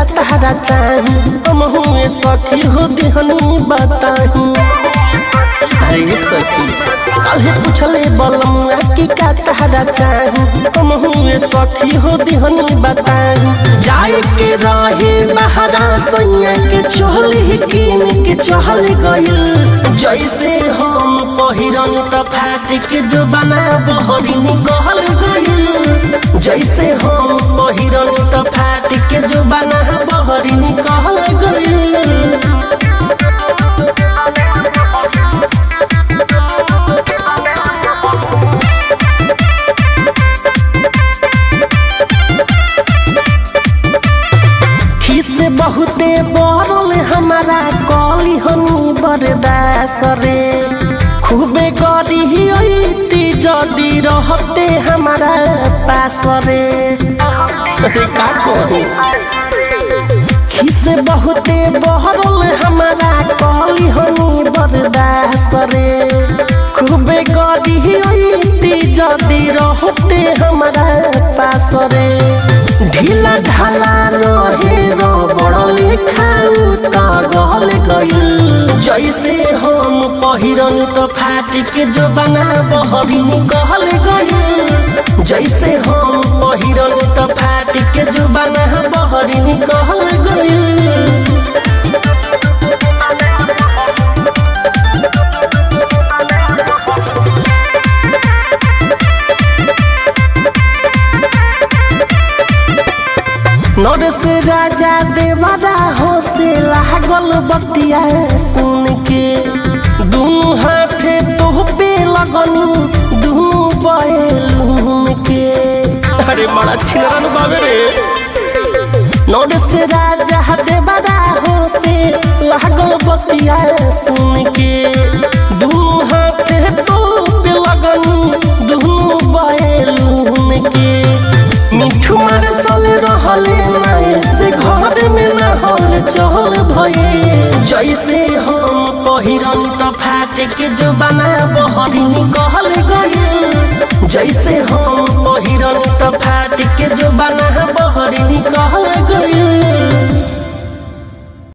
तहरा चाही हम हुए सखी हो दिहनी बताही अरे सखी काहे पूछले बलमुआ की का तहरा चाही हम हुए सखी हो दिहनी बताही जाए के रहे बहरा सैया के चहली कीन के चहल गइल जैसे हम पहिरन त फाट के जो बना बहरिनी कहल गइल जैसे हम पहिरन त फाट के जो बना बहरिनी कहल गइल खिस बहुते बरल हमारा कली हनी बरदास रे खूबे गरी अइती जदी रहते हमारा पास रे अरे का कही खिस बहुते बहरल हमारा कली हनी बरदास रे खूबे गरी अइती जदी रहते हमारा पास रे ढीला ढाला रहे रो बड़ले खाऊ त गल गइल जैसे हम पहिरन त फाट के जो बना बहरिनी कहल गइल जैसे हम पहिरन त फाट के जो बना बहरिनी कहल गइल नरस राजा देवरा हो से लागल बतिया सुन के दुनु हाथे तोह पे लगनी दुनु बैलून के अरे बड़ा छिनरन बाबे रे नरस राजा देवरा हो से लागल बतिया सुन के दुनु हाथे तोह पे लगनी दुनु बैलून के मिठू मारसल रहले नाए से घर में ना हल चहल भये जैसे हम पहिरन त फाट के जो बना बहरिनी कहल गए जैसे हम पहिरन त फाट के जो बना